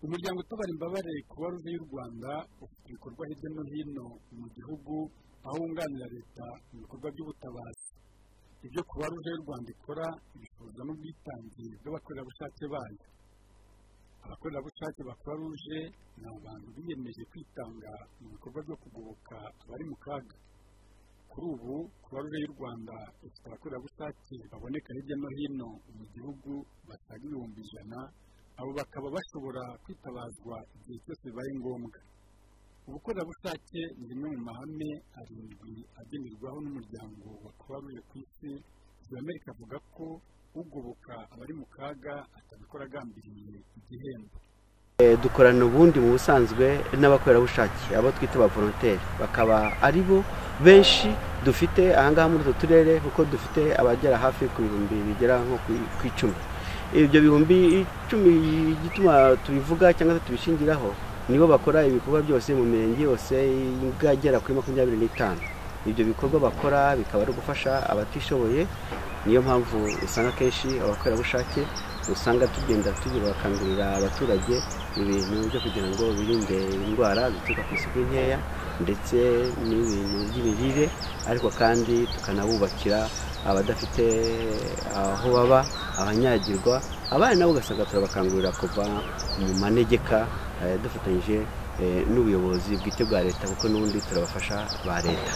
umuryango utabara imbabare kuba ruve y'u rwanda ufite ibikorwa hirya no hino mu gihugu aho wunganira leta mu bikorwa by'ubutabazi ibyo kuba ruve y'u rwanda ikora ibifuza n'ubwitange bw'abakorerabushake bayo abakorerabushake ba kuba ruje ni abantu biyemeje kwitanga mu bikorwa byo kugoboka abari mu kaga kuri ubu kuba ruve y'u rwanda ifite abakorerabushake baboneka hirya no hino mu gihugu basaga ibihumbi ijana abo bakaba bashobora kwitabazwa igihe cyose bibaye ngombwa ubukorerabushake ni rimwe mu mahame arindwi agenerwaho n'umuryango wa kubaruje ku isi amerika avuga ko ugoboka abari mu kaga atabikora agambiriye igihembo dukorana ubundi mu busanzwe n'abakorerabushake abo twita abavolonteri bakaba ari bo benshi dufite ahangaha muri utu turere kuko dufite abagera hafi ku bihumbi bigera nko ku icumi ibyo bihumbi icumi igituma tubivuga cyangwa se tubishingiraho nibo bakora ibikorwa byose mu mirenge yose igera kuri makumyabiri n'itanu ibyo bikorwa bakora bikaba ari ugufasha abatishoboye niyo mpamvu usanga akenshi abakorerabushake usanga tugenda bakangurira abaturage ibintu byo kugira ngo birinde indwara zituruka ku isuku nkeya ndetse n'ibintu by'imirire ariko kandi tukanabubakira abadafite aho baba abanyagirwa abana nabo ugasanga turabakangurira kuva mu manegeka dufatanyije n'ubuyobozi bwite bwa leta kuko n'ubundi turabafasha ba leta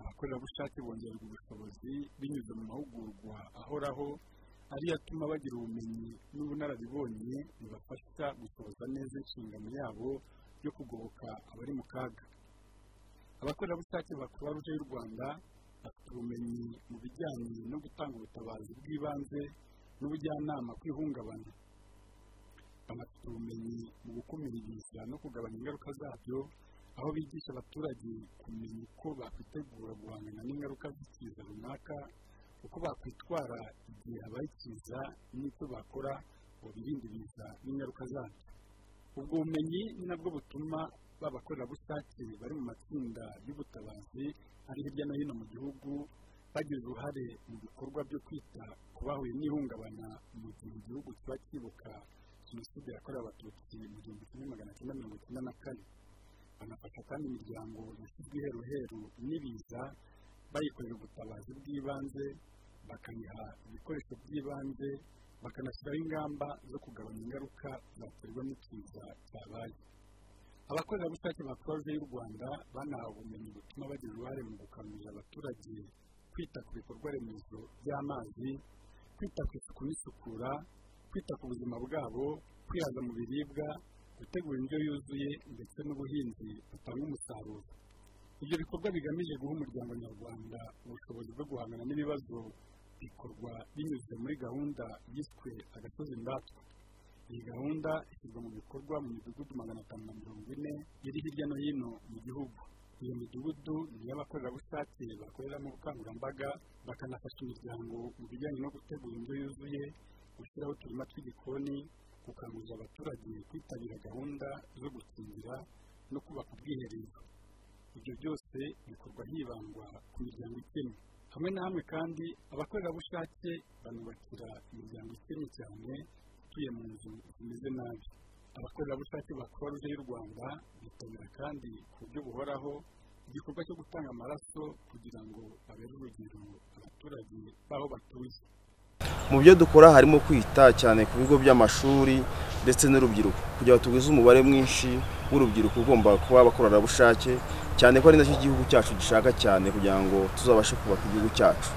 abakorerabushake bongererwa ubushobozi binyuze mu mahugurwa ahoraho ariyo atuma bagira ubumenyi n'ubunararibonye bibafasha gusohoza neza inshingano yabo yo kugoboka abari mu kaga abakorerabushake ba kuruwaruje y'u rwanda bafite ubumenyi mu bijyanye no gutanga ubutabazi bw'ibanze n'ubujyanama ku ihungabana banafite ubumenyi mu gukumira ibiza no kugabanya ingaruka zabyo aho bigisha abaturage kumenya uko bakwitegura guhangana n'ingaruka z'ikiza runaka uko bakwitwara igihe habaye ikiza n'icyo bakora ngo birinde ibiza n'ingaruka zabyo ubwo bumenyi ni nabwo butuma b'abakorerabushake bari mu matsinda y'ubutabazi ari hirya no hino mu gihugu bagira uruhare mu bikorwa byo kwita ku bahuye n'ihungabana mu gihe igihugu kiba cyibuka jenoside yakorewe abatutsi mu gihumbi kimwe magana cyenda mirongo icyenda na kane banafasha kandi imiryango yashyizwe iheruheru n'ibiza bayikorera ubutabazi bw'ibanze bakaniha ibikoresho by'ibanze bakanashyiraho ingamba zo kugabanya ingaruka zaterwa n'ikiza cyabaye abakorerabushake ba kuruwaruje y'u rwanda banahawe ubumenyi butuma bagira uruhare mu gukangurira abaturage kwita ku bikorwa remezo by'amazi kwita ku isuku n'isukura kwita ku buzima bwabo kwihaza mu biribwa gutegura indyo yuzuye ndetse n'ubuhinzi butanga umusaruro ibyo bikorwa bigamije guha umuryango nyarwanda ubushobozi bwo guhangana n'ibibazo bikorwa binyuze muri gahunda yiswe agasozi ndatwa iyi gahunda ishyirwa mu bikorwa mu midugudu magana atanu na mirongo ine iri hirya no hino mu gihugu iyo midugudu ni iy'abakorerabushake bakoreramo ubukangurambaga bakanafasha imiryango mu bijyanye no gutegura indyo yuzuye gushyiraho uturima tw'igikoni gukangurira abaturage kwitabira gahunda zo gukingira no kubaka ubwiherero ibyo byose bikorwa hibandwa ku miryango ikennye hamwe na hamwe kandi abakorerabushake banubakira imiryango ikennye cyane ituye mu nzu zimeze nabi abakorerabushake ba kuruwaruje y'u rwanda bitabira kandi ku buryo buhoraho igikorwa cyo gutanga amaraso kugira ngo babere urugero abaturage b'aho batuye mu byo dukora harimo kwita cyane ku bigo by'amashuri ndetse n'urubyiruko kugira ngo tugwize umubare mwinshi w'urubyiruko ugomba kuba abakorerabushake cyane ko ari nacyo igihugu cyacu gishaka cyane kugira ngo tuzabashe kubaka igihugu cyacu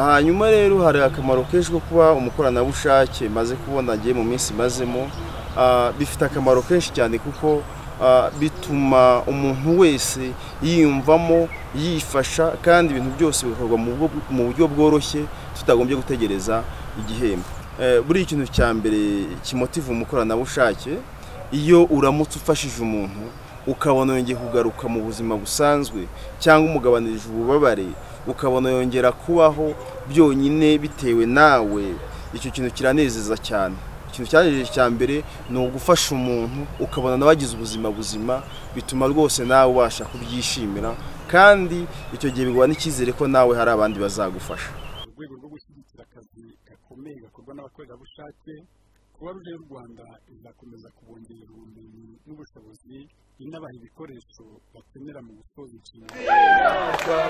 hanyuma rero hari akamaro kenshi ko kuba umukoranabushake maze kubona agiye mu minsi imazemo bifite akamaro kenshi cyane kuko bituma umuntu wese yiyumvamo yifasha kandi ibintu byose bikorwa mu buryo bworoshye tutagombye gutegereza igihembo buriya ikintu cya mbere kimotiva umukoranabushake iyo uramutse ufashije umuntu ukabona yongeye kugaruka mu buzima busanzwe cyangwa umugabanirije ububabare ukabona yongera kubaho byonyine bitewe nawe icyo kintu kiranezeza cyane ikintu cyaje cya mbere ni ugufasha umuntu ukabona nawe agize ubuzima buzima bituma rwose nawe ubasha kubyishimira kandi icyo gihe biguha n'icyizere ko nawe hari abandi bazagufasha mu rwego rwo gushyigikira akazi gakomeye gakorwa n'abakorerabushake kuba ruje y'u rwanda izakomeza kubongerera ubumenyi n'ubushobozi inabaha ibikoresho bakenera mu gusoza inshingano